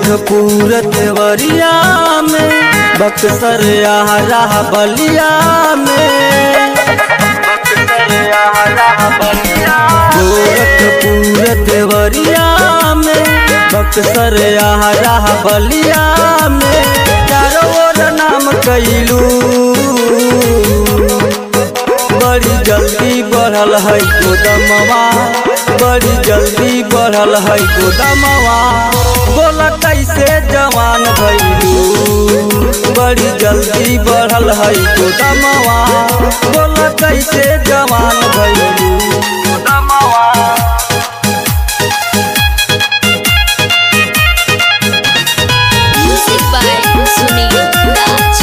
गोरखपुर देवरिया में बक्सर आरा बलिया में गोरखपुर देवरिया में बक्सर आरा बलिया में चारों ओर नाम कैलू बड़ी जल्दी बढ़ल है गोदमवा बड़ी जल्दी बढ़ल है गोदमवा बोल कैसे जवान भैलू बड़ी जल्दी बढ़ल है गोदमवा बोल कैसे जवान भैलू गोदमवा Music by Sunil Raj.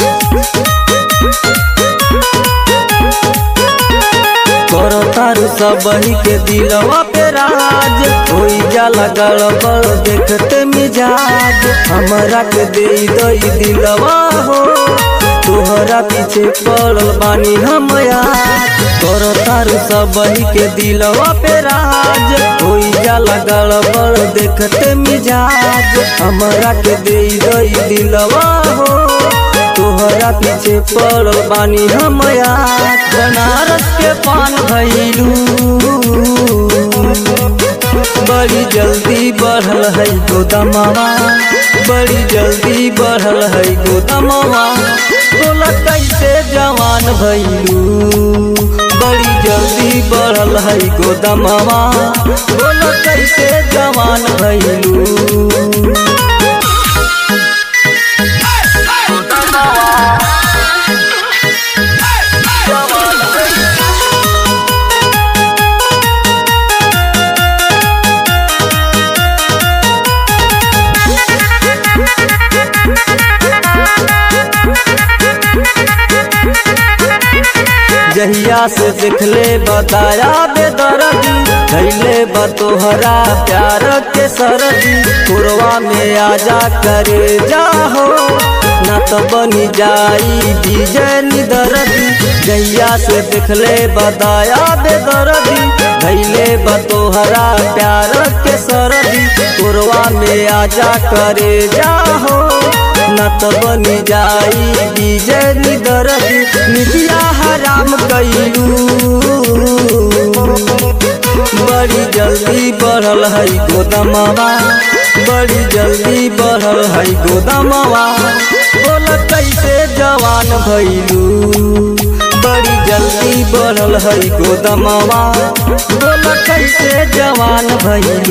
करो तारू सबही के दिलवा पे राज होई जाला गड़बड़ देखते मिजाज हमरा के दे दई दिलवा हो तोहरा पीछे पड़ल बानी हम याद करो तारू सबही के दिलवा पे राज होई जाला गड़बड़ देखते मिजाज हमरा के दे दई दिलवा हो तोहरा पीछे पड़ल बानी हम याद बनारस के पान भैलू बड़ी जल्दी बढ़ल है गोदमवा बड़ी जल्दी बढ़ल है गोदमवा बोला कैसे जवान भैलू बड़ी जल्दी बढ़ल है गोदमवा बोला कैसे जवान भैलू जहिया से देखले बताया बेदर्दी धैले बतोहरा प्यार के सरदी पुरवा में आजा करे जाहो न तो बनी जाई विजय निदर्दी जहिया से देखले बताया बेदर्दी धैले बतोहरा प्यार के सरदी पुरवा में आजा करे जाहो न तो बनी जाई विजय निदर्दी निदिया हराम कैलू बड़ी जल्दी बढ़ल है गोदमवा बड़ी जल्दी बढ़ल है गोदमवा बोल कैसे जवान भैलू बड़ी जल्दी बढ़ल है गोदमवा बोल कैसे जवान भैलू